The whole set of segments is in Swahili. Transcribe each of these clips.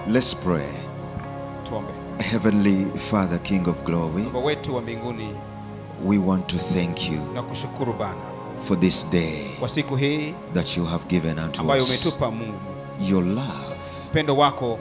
Let's pray. Tuombe. Heavenly Father, King of glory, Baba wetu wa mbinguni, we want to thank you na kushukuru Bwana for this day kwa siku hii that you have given unto ambayo us. umetupa Mungu. Your love Upendo wako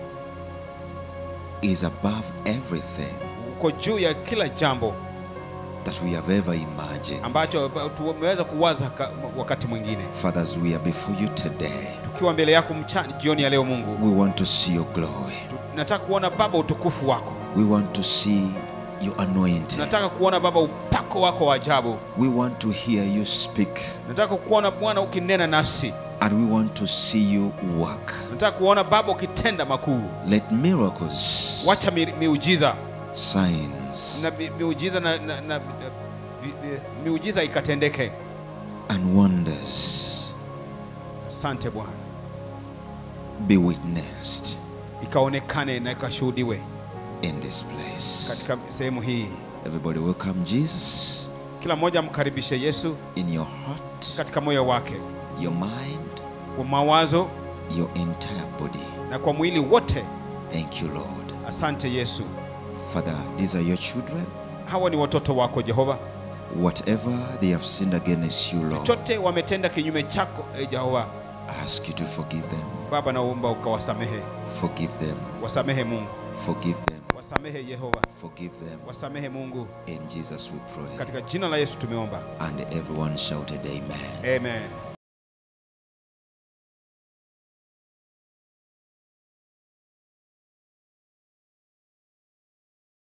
is above everything uko juu ya kila jambo that we have ever imagined. ambacho tumeweza kuwaza ka- wakati mwingine. Fathers, we are before you today. Tukiwa mbele yako mchana, jioni ya leo Mungu, We want to see your glory. nataka kuona Baba utukufu wako, We want to see your anointing. nataka kuona Baba upako wako wa ajabu, We want to hear you speak. nataka kuona Bwana ukinena nasi, And we want to see you work. nataka kuona Baba ukitenda makuu. Let miracles, Wacha mi- miujiza signs, na mi- miujiza na, na, na, na mi- mi- miujiza ikatendeke. and wonders Asante Bwana, be witnessed ikaonekane na ikashuhudiwe in this place. katika sehemu hii. Everybody welcome Jesus Kila mmoja amkaribishe Yesu in your heart, katika moyo wake, your mind, kwa mawazo your entire body. na kwa mwili wote. Thank you, Lord. Asante Yesu. Father, these are your children. Hawa ni watoto wako Jehova, Whatever they have sinned against you, Lord, chote wametenda kinyume chako e Jehova. I ask you to forgive them. Baba, naomba ukawasamehe, Forgive them. wasamehe Mungu, Forgive them. wasamehe Yehova, Forgive them. wasamehe Mungu. In Jesus we pray. Katika jina la Yesu tumeomba, And everyone shouted, Amen. amen.